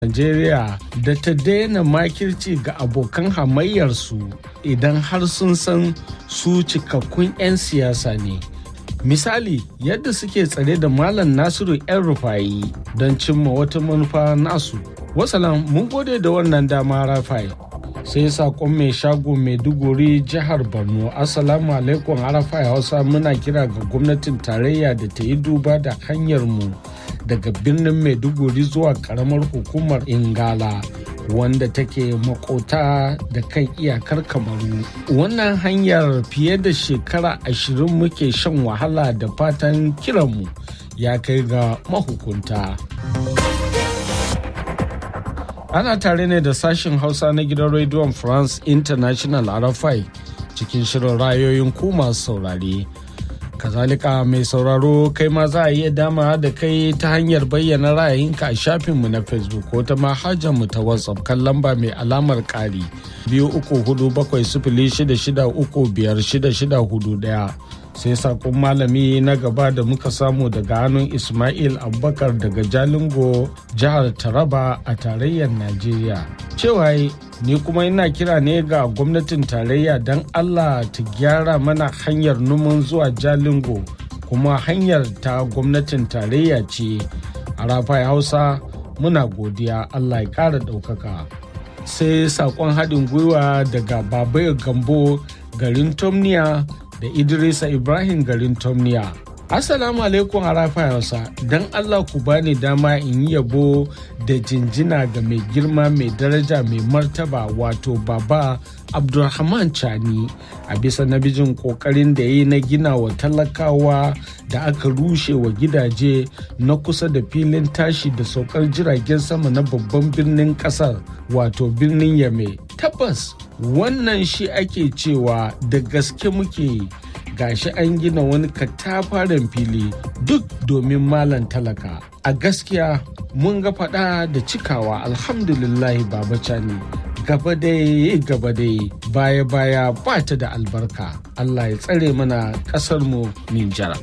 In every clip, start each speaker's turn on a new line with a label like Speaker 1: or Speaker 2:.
Speaker 1: Najeriya da ta daina makirci ga abokan hamayyarsu idan har sun san su cikakkun 'yan siyasa ne. Misali yadda suke tsare da Malam Nasiru 'yan rufayi don cimma wata manufa nasu. Wasalam mun gode da wannan dama Rafai. Sai saƙon mai shago Maiduguri jihar Borno. Assalamu alaikum Arafai Hausa muna kira ga gwamnatin tarayya da ta yi duba da hanyar mu daga birnin maiduguri zuwa karamar hukumar ingala wanda take makota da kan iyakar kamaru wannan hanyar fiye da shekara ashirin muke shan wahala da fatan kiranmu ya kai ga mahukunta ana tare ne da sashen hausa na gidan rediyon france international arafai cikin shirin rayoyin ku masu saurare kazalika mai sauraro kai ma za a iya dama da kai ta hanyar bayyana ra'ayinka a shafinmu na facebook ko ta mu ta whatsapp kan lamba mai alamar ƙari biyu uku hudu bakwai sifili shida shida uku biyar shida shida hudu ɗaya sai sakon malami na gaba da muka samu daga hannun ismail abubakar daga jalingo jihar taraba a tarayyar najeriya cewa ni kuma ina kira ne ga gwamnatin tarayya don allah ta gyara mana hanyar numan zuwa jalingo kuma hanyar ta gwamnatin tarayya ce a rafai hausa muna godiya allah ya kara ɗaukaka sai sakon haɗin gwiwa daga babai gambo garin tomniya da idrisa ibrahim garin tomniya Assalamu alaikum harafa Hausa, don Allah ku bani dama in yi yabo da jinjina ga mai girma mai daraja mai martaba wato baba Abdulrahman Chani a bisa nabijin kokarin da ya yi na gina wa talakawa da aka rushe wa gidaje na kusa da filin tashi da saukar jiragen sama na babban birnin kasar wato birnin Yame. Tabbas wannan shi ake cewa da gaske muke gashi an gina wani katafaren fili duk domin malan talaka a gaskiya mun ga fada da cikawa alhamdulillahi baba cani gaba dai gaba dai baya baya ba ta da albarka allah ya tsare mana kasar mu ninjara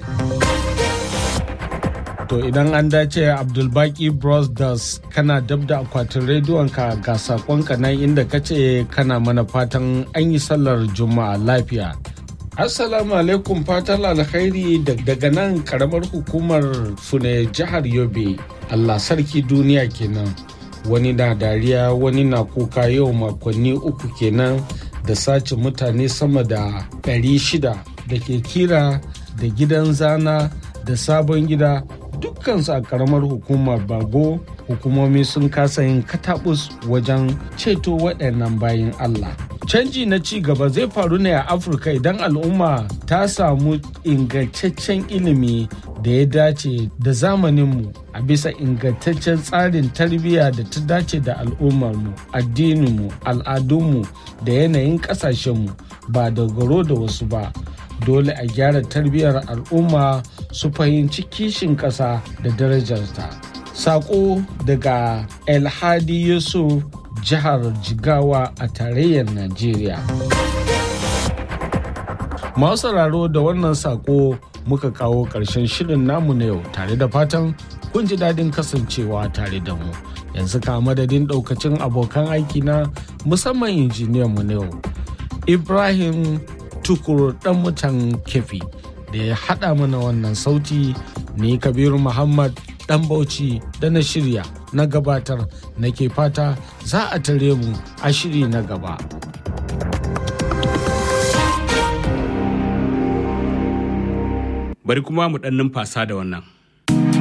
Speaker 1: to idan an dace abdulbaki brothers kana dab da akwatin rediyonka ga sakonka nan inda kace kana mana fatan an yi sallar juma'a lafiya Assalamu alaikum fatan alkhairi daga nan karamar hukumar fune jihar Yobe. Allah sarki duniya kenan. Wani na dariya wani na kuka yau makonni uku kenan da sace mutane sama da ɗari shida da ke kira da gidan zana da sabon gida dukkansu a karamar hukumar bago hukumomi sun kasa yin katabus wajen ceto waɗannan bayan Allah. canji na ci gaba zai faru ne a afirka idan al'umma ta samu ingantaccen ilimi da ya dace da zamaninmu a bisa ingantaccen tsarin tarbiyya da ta dace da al'ummarmu addininmu al'adunmu da yanayin ƙasashenmu ba dogaro da wasu ba dole a gyara tarbiyyar al'umma su fahimci kishin ƙasa da darajarta saƙo daga elhadi yusuf jihar Jigawa a tarayyar Najeriya. Masu sauraro da wannan sako muka kawo ƙarshen shirin namu na yau tare da fatan kun ji daɗin kasancewa tare da mu. Yanzu ka madadin ɗaukacin abokan aiki na musamman injiniyan mu na yau. Ibrahim Tukur ɗan mutan kefi da ya haɗa mana wannan sauti ne Kabiru Muhammad ɗan Bauchi da na shirya na gabatar nake fata za a tare mu a shiri na gaba.
Speaker 2: Bari kuma mu ɗan numfasa da wannan.